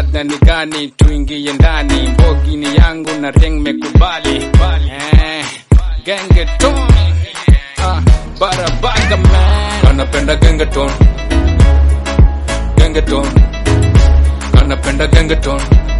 rada ni gani tuingie ndani mbogi ni yangu na ring mekubali eh, gengeton ah, barabaga man anapenda gengeton gengeton anapenda gengeton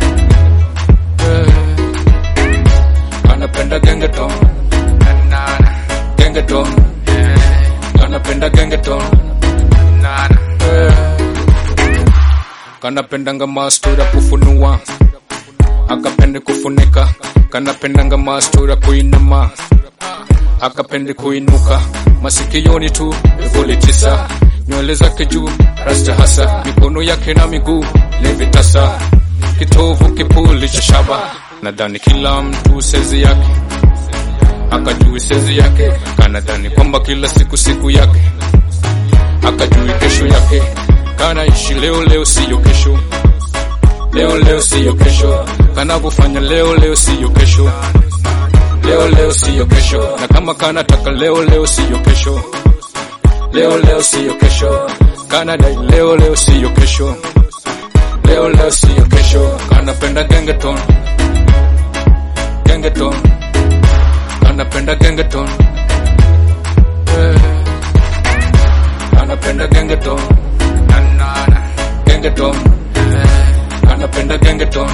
eh, anapenda gengeton gengeton anapenda gengeton eh, kanapendanga mastura kufunua akapende kufunika kanapendanga mastura kuinama akapende kuinuka masikioni tu vivuli tisa nywele zake juu rasta hasa mikono yake na miguu levitasa kitovu kipuli cha shaba nadhani kila mtu sezi yake akajui sezi yake kanadhani kwamba kila siku siku yake akajui kesho yake kanaishi leo leo siyo kesho leo leo siyo kesho kanavyofanya leo leo siyo kesho leo leo siyo kesho na kama kanataka leo leo siyo kesho leo leo siyo kesho kanadai leo leo siyo kesho leo leo siyo kesho kanapenda gengeton gengeton kanapenda gengeton eh. anapenda gengeton gengeton eh. anapenda gengeton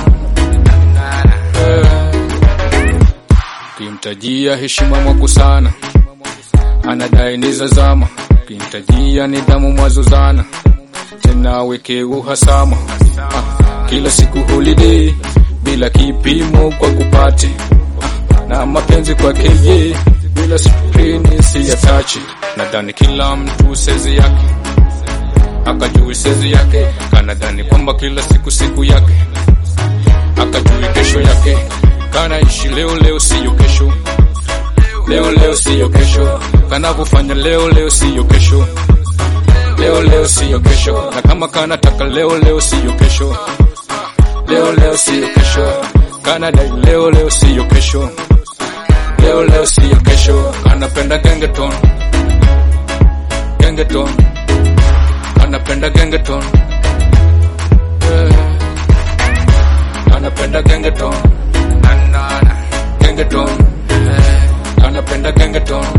eh. kimtajia heshima mwako sana anadai ni za zama kimtajia nidhamu mwazozana tena weke uhasama ah, kila siku holiday bila kipimo kwa kupati ah, na mapenzi kwake ye bila skrini si ya tachi nadhani kila mtu sezi yake akajui sezi yake kanadhani kwamba kila siku siku yake akajui kesho yake kanaishi leo leo siyo kesho leo leo siyo kesho kanavyofanya leo leo siyo kesho leo leo siyo kesho na kama kanataka leo leo siyo kesho leo leo siyo kesho kanadai leo leo siyo kesho leo leo siyo kesho anapenda gengeton gengeton anapenda gengeton eh. anapenda gengeton gengeton eh. anapenda gengeton